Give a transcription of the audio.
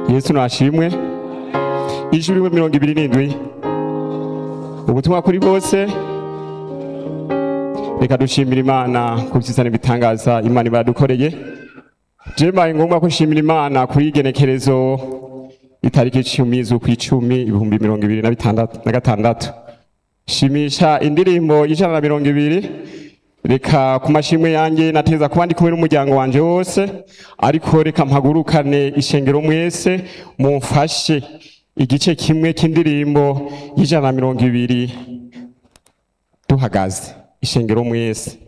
yesu nashimwe ijwi rimwe mirongo ibiri n'indwi ubutumwa kuri bose reka dushimira imana ku byiza n'ibitangaza imana ibadukoreye byembaye ngombwa ko nshimira imana kuri igenekerezo itariki icumi z'ukwicumi ibihumbi mirongo ibiri na bitandatu na gatandatu shimisha indirimbo ijana na mirongo ibiri reka ku mashimwe yanjye nateza kuba ndi kumwe n'umuryango wanjye wose ariko reka mpagurukane ishengero mwese mumfashe igice kimwe cy'indirimbo y'ijana na mirongo ibiri duhagaze ishengero mwese